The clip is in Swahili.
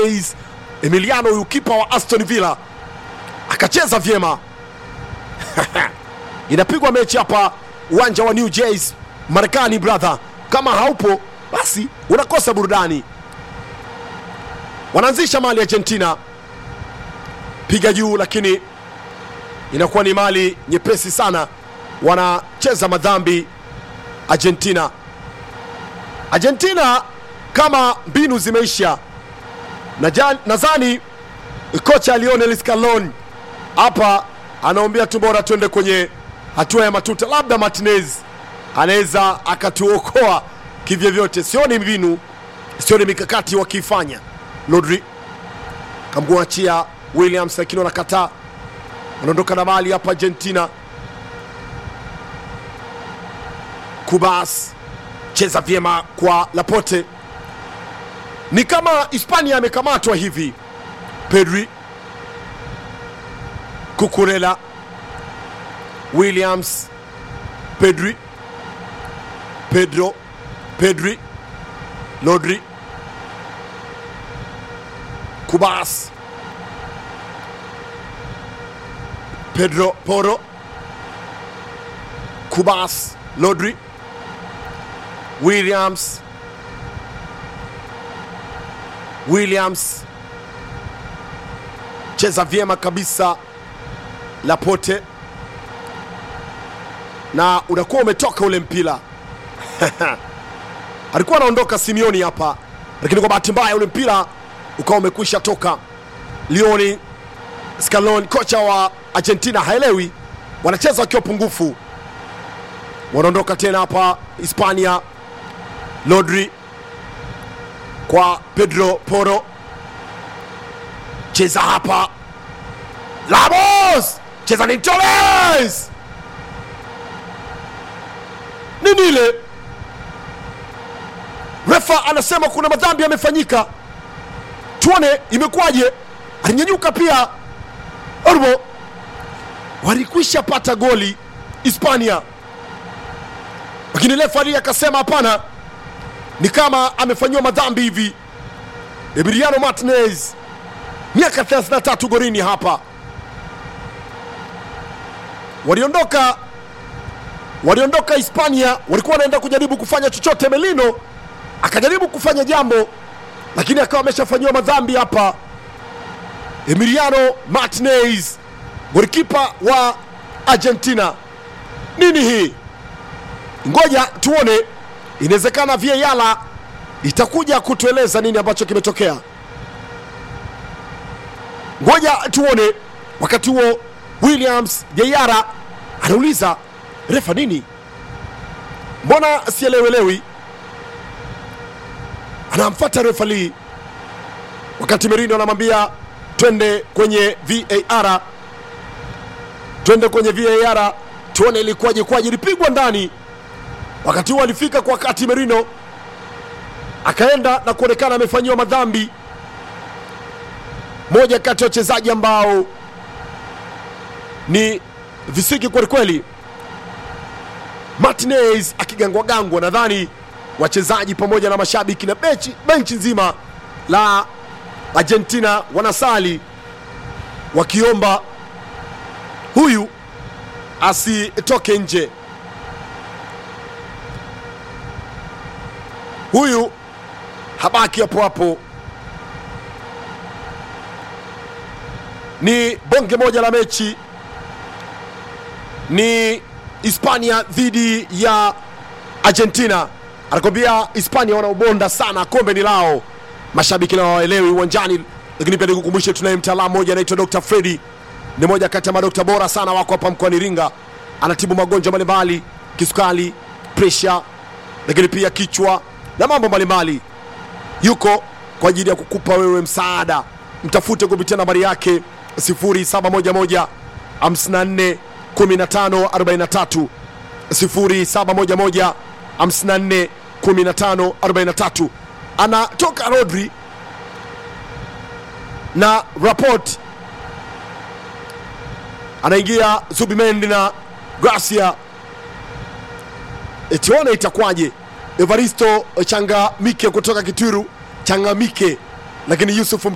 Martinez. Emiliano huyu kipa wa Aston Villa akacheza vyema. Inapigwa mechi hapa uwanja wa New Jersey Marekani, brother. Kama haupo basi unakosa burudani. Wanaanzisha mali Argentina, piga juu, lakini inakuwa ni mali nyepesi sana. Wanacheza madhambi Argentina. Argentina kama mbinu zimeisha, na nadhani kocha Lionel Scaloni hapa anaombea tu bora tuende kwenye hatua ya matuta, labda Martinez anaweza akatuokoa kivyovyote. Sioni mbinu, sioni mikakati wakiifanya. Rodri kamwachia Williams, lakini wanakataa, wanaondoka na mali hapa Argentina. Kubas cheza vyema kwa Laporte, ni kama Hispania amekamatwa hivi. Pedri, Cucurella, Williams, Pedri, Pedro, Pedri, Rodri, Kubas, Pedro Porro, Kubas, Rodri, Williams, Williams cheza vyema kabisa Laporte, na unakuwa umetoka ule mpira alikuwa anaondoka Simeoni hapa, lakini kwa bahati mbaya ule mpira ukawa umekwisha toka. Lionel Scaloni, kocha wa Argentina, haelewi, wanacheza wakiwa pungufu. Wanaondoka tena hapa Hispania. Rodri kwa Pedro Porro, cheza hapa Ramos, cheza ni Torres, nini ile refa anasema kuna madhambi yamefanyika, tuone imekuwaje. Alinyanyuka pia Orbo, walikwisha pata goli Hispania, lakini refari akasema hapana, ni kama amefanyiwa madhambi hivi. Emiliano Martinez miaka 33 golini hapa, waliondoka waliondoka Hispania, walikuwa wanaenda kujaribu kufanya chochote. Melino akajaribu kufanya jambo, lakini akawa ameshafanyiwa madhambi hapa. Emiliano Martinez, golikipa wa Argentina. Nini hii? Ngoja tuone, inawezekana VAR itakuja kutueleza nini ambacho kimetokea. Ngoja tuone. Wakati huo Williams Jayara anauliza refa, nini? Mbona sielewelewi? Anamfuata refa Lee, wakati Merino anamwambia twende kwenye VAR, twende kwenye VAR tuone ilikuwaje kwaje, ilipigwa ndani. Wakati huo alifika kwa wakati Merino akaenda na kuonekana amefanyiwa madhambi. Moja kati ya wachezaji ambao ni visiki kwelikweli, Martinez akigangwagangwa. Nadhani wachezaji pamoja na mashabiki na benchi, benchi nzima la Argentina wanasali wakiomba huyu asitoke nje, huyu habaki hapo hapo. Ni bonge moja la mechi, ni Hispania dhidi ya Argentina. Anakwambia Hispania wanaobonda sana, kombe ni lao. Mashabiki nao hawaelewi uwanjani, lakini pia nikukumbushe, tunaye mtaalamu mmoja anaitwa Dr. Fredi, ni moja kati ya madokta bora sana wako hapa mkoani Iringa. Anatibu magonjwa mbalimbali, kisukari, presha, lakini pia kichwa na mambo mbalimbali. Yuko kwa ajili ya kukupa wewe msaada. Mtafute kupitia nambari yake 0711 54 15 43 0711 54 15 43. Anatoka Rodri na Rapport, anaingia Zubimendi na Gracia. Tuone itakwaje. Evaristo Changamike kutoka Kitwiru Changamike, lakini Yusuf